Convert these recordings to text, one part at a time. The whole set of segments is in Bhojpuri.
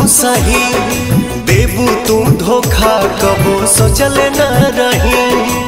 सही देबू तू धोखा कबो सोचल न रही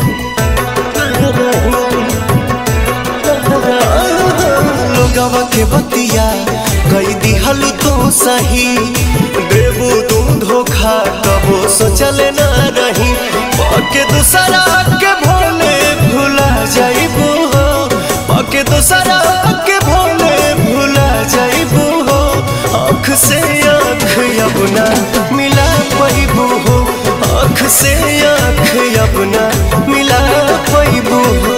लोगवा के बतिया कई दिहल तू सही देबू तू धोखा कबो सोचल न रही पके दूसरा के भोले भुला जाइबू हो पके दूसरा के भोले भुला जाइबू हो आँख से आँख अपना मिला पैबू हो आँख से आँख अपना मिला पैबू हो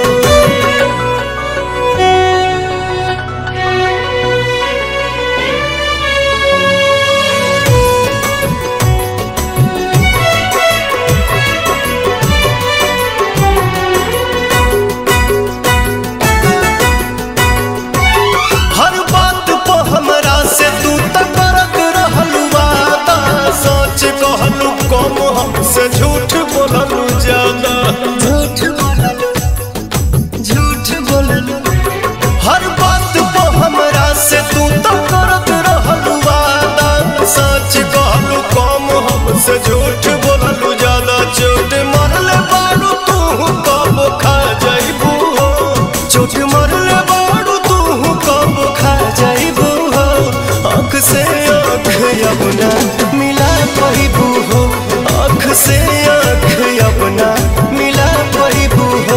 हर बात पे हमरा से तू त करत रहलू वादा सच कहलू कम हमसे झूठ बोललू ज्यादा झूठ बोललू झूठ बोललू हर बात पे हमरा से तू त करत रहलू वादा सच कहलू कम हमसे झूठ बोललू ज्यादा चोट मरले बारू तू कब खा जाइबू हो चोट मरले बारू तू कब खा जाइबू हो आँख से आँख अपना मिला पाइबू हो आँख से आँख अपना मिला पाइबू हो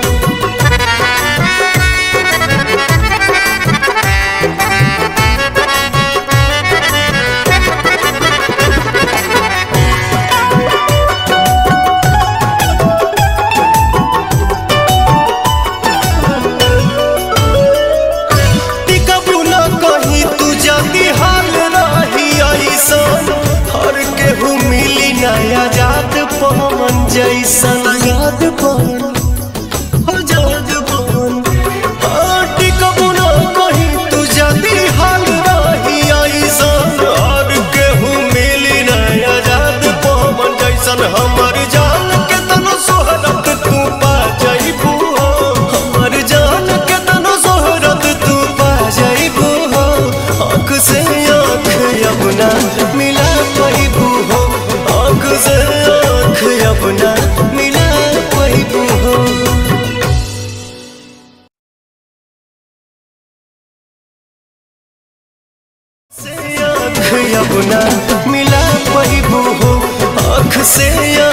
टिकबू न कहीं तू जल्दी हाल रही ऐसन हर केहू मिली नया जात पवन जैसन याद पवन आजाद पवन हाँ, टिकबू न कहीं तू जल्दी हाल रही ऐसन हर केहू मिली नया जात पवन जैसन हमर जान के तनो सोहरत तू पा जाइबू हो हमर जान के तनो सोहरत तू पा जाइबू हो आँख से आँख अपना मिला पाइबू हो आँख से आँख अपना मिला पाइबू हो से आँख अपना मिला पाइबू हो आँख से